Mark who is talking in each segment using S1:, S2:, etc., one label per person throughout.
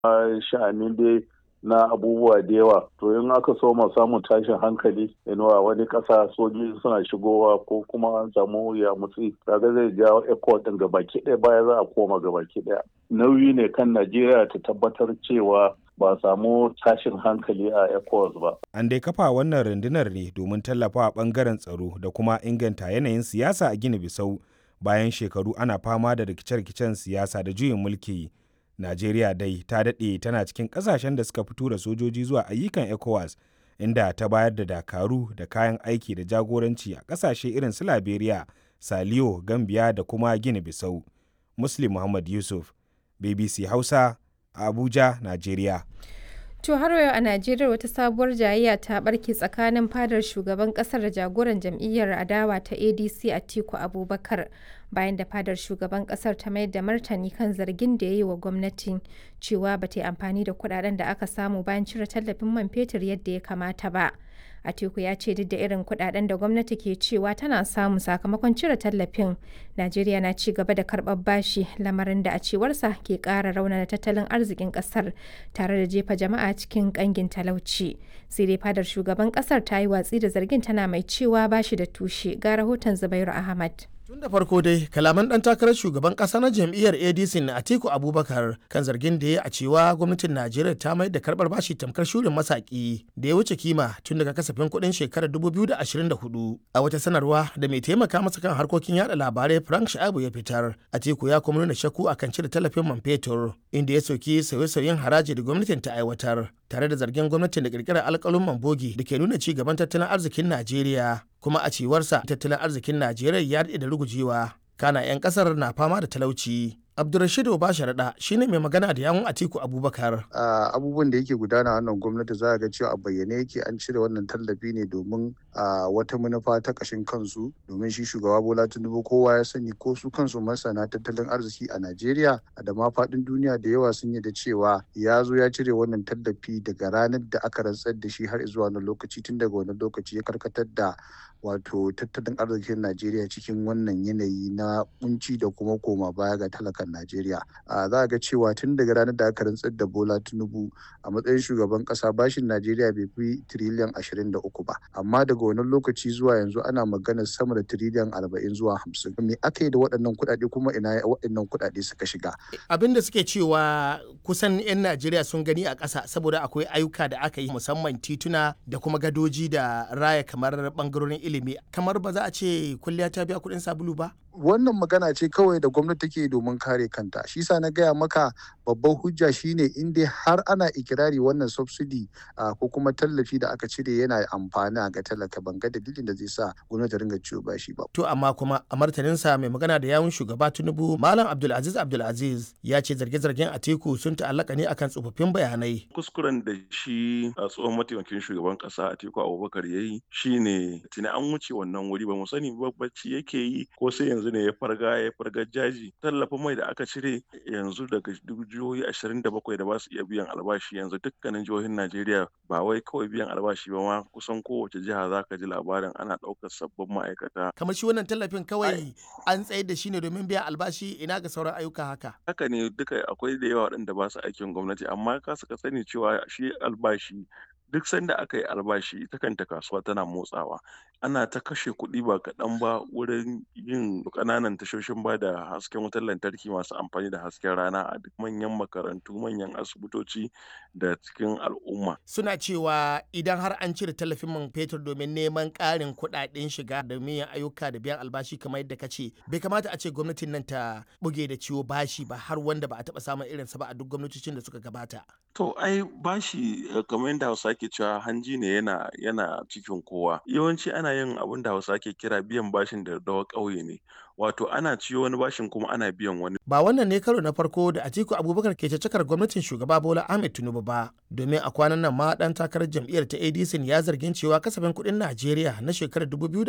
S1: sha'anin dai na abubuwa da yawa to in aka so mu samu tashin hankali inuwa wani ƙasa sojoji suna shigowa ko kuma an samu ya mutsi kaga zai jawo ecot din gabaki ɗaya baya za a koma gabaki ɗaya nauyi ne kan najeriya ta tabbatar cewa ba samu tashin hankali a ECOWAS ba.
S2: An dai kafa wannan rundunar ne domin tallafawa bangaren tsaro da kuma inganta yanayin siyasa a Gini Bisau bayan shekaru ana fama da rikice-rikicen siyasa da juyin mulki. Najeriya dai ta daɗe tana cikin ƙasashen da suka fito da sojoji zuwa ayyukan ECOWAS inda ta bayar da dakaru da kayan aiki da jagoranci a ƙasashe irin su Liberia, Saliyo, Gambia da kuma Gini Bisau. Muslim Muhammad Yusuf, BBC Hausa, Abuja, Najeriya.
S3: To har yau a Najeriya wata sabuwar jayayya ta barke tsakanin fadar shugaban kasar da jagoran jam'iyyar adawa ta ADC Atiku Abubakar bayan da fadar shugaban kasar ta mayar da martani kan zargin da ya yi wa gwamnati cewa ba ta yi amfani da kudaden da aka samu bayan cire tallafin man fetur yadda ya kamata ba. Atiku ya ce duk da irin kudaden da gwamnati ke cewa tana samu sakamakon cire tallafin, Najeriya na ci gaba da karɓar bashi lamarin da a cewarsa ke ƙara raunana tattalin arzikin ƙasar tare da jefa jama'a cikin ƙangin talauci. Sai dai fadar shugaban ƙasar ta yi watsi da zargin tana mai cewa bashi da tushe ga rahoton Zubairu Ahmad.
S4: Tun da farko dai kalaman ɗan takarar shugaban ƙasa na jam'iyyar ADC na Atiku Abubakar kan zargin da ya a cewa gwamnatin Najeriya ta mai da karɓar bashi tamkar shurin masaki da ya wuce kima tun daga kasafin kuɗin shekarar 2024. A wata sanarwa da mai taimaka masa kan harkokin yada labarai Frank Sha'abu ya fitar, Atiku ya kuma nuna shakku akan cire tallafin man fetur inda ya soki sauye-sauyen haraji da gwamnatin ta aiwatar tare da zargin gwamnatin da kirkirar alƙalin bogi da ke nuna ci gaban tattalin arzikin Najeriya. kuma a cewarsa tattalin arzikin najeriya ya daɗe da rugujewa kana 'yan ƙasar na fama da talauci Abdulrashid Obasharaɗa shine mai magana da yawun Atiku Abubakar.
S5: Abubuwan da yake gudana wannan gwamnati za a ga cewa a bayyane yake an cire wannan tallafi ne domin wata manufa ta ƙashin kansu domin shi shugaba Bola Tinubu kowa ya sani ko su kansu masana tattalin arziki a Najeriya da ma faɗin duniya da yawa sun yi da cewa ya zo ya cire wannan tallafi daga ranar da aka rantsar da shi har zuwa wannan lokaci tun daga wannan lokaci ya karkatar da wato tattalin arzikin Najeriya cikin wannan yanayi na kunci da kuma koma baya ga talakan Najeriya. Za a ga cewa tun daga ranar da aka rantsar da Bola Tinubu a matsayin shugaban kasa bashin Najeriya bai fi tiriliyan ashirin da uku ba. Amma daga wannan lokaci zuwa yanzu ana maganar sama da tiriliyan arba'in zuwa hamsin. Me aka yi da waɗannan kuɗaɗe kuma ina waɗannan kuɗaɗe suka shiga?
S4: Abin da suke cewa kusan 'yan Najeriya sun gani a ƙasa saboda akwai ayyuka da aka yi musamman tituna da kuma gadoji da raya kamar ɓangarorin ilimi kamar ba za a ce kulliya ta biya kuɗin sabulu ba?
S5: wannan magana ce kawai da gwamnati take domin kare kanta shi sa na gaya maka babban hujja shine in dai har ana ikirari wannan subsidy ko kuma tallafi da aka cire yana amfani ga talaka ban ga dalilin da zai sa gwamnati ringa ciwo bashi ba
S4: to amma kuma a martaninsa mai magana da yawun shugaba tinubu malam abdulaziz abdulaziz ya ce zarge-zargen atiku sun ta'allaka ne akan tsofaffin bayanai
S6: kuskuren da shi a tsohon mataimakin shugaban kasa atiku abubakar ya yi shine tuni an wuce wannan wuri ba mu sani bacci yake yi ko sai yanzu ne ya farga ya farga jaji tallafin mai da aka cire yanzu daga jihohi ashirin da bakwai da ba su iya biyan albashi yanzu dukkanin jihohin najeriya ba wai kawai biyan albashi ba ma kusan kowace jiha za ka ji labarin ana ɗaukar sabbin ma'aikata
S4: kamar shi wannan tallafin kawai an tsayar da shi ne domin biyan albashi ina ga sauran ayyuka haka
S6: haka ne duka akwai da yawa waɗanda ba su aikin gwamnati amma ka suka sani cewa shi albashi duk sanda aka yi albashi ita kanta kasuwa tana motsawa ana ta kashe kuɗi ba kaɗan ba wurin yin ƙananan tashoshin ba da hasken wutar lantarki masu amfani da hasken rana a duk manyan makarantu manyan asibitoci da cikin al'umma
S4: suna cewa idan har an cire tallafin man fetur domin neman ƙarin kuɗaɗen shiga da yin ayyuka da biyan albashi kamar yadda ka ce bai kamata a ce gwamnatin nan ta buge da ciwo bashi ba har wanda ba a taɓa samun irinsa ba a duk gwamnatocin da suka gabata
S6: to ai bashi kamar yadda hausa ke cewa hanji ne yana yana cikin kowa yawanci ana yin abin da hausa ke kira biyan bashin da dawa ƙauye ne wato ana ciyo wani bashin kuma ana biyan wani
S4: ba wannan ne karo na farko da Atiku Abubakar ke cakar gwamnatin shugaba Bola Ahmed Tinubu ba domin a kwanan nan ma dan takarar jam'iyyar ta ADC ya zargin cewa kasafin kuɗin Najeriya na shekarar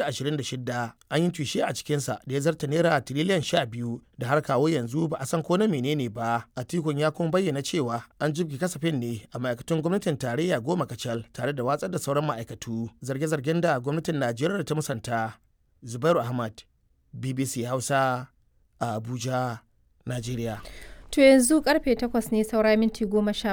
S4: 2026 an yi tushe a cikinsa da ya zarta naira tiriliyan 12 da har kawo yanzu ba a san ko na menene ba Atikun ya kuma bayyana cewa an jibge kasafin ne a ma'aikatun gwamnatin tarayya goma kacal tare da watsar da sauran ma'aikatu zarge-zargen da gwamnatin Najeriya ta musanta Zubairu Ahmad BBC Hausa a Abuja, Najeriya.
S3: To yanzu karfe 8 ne saura minti goma sha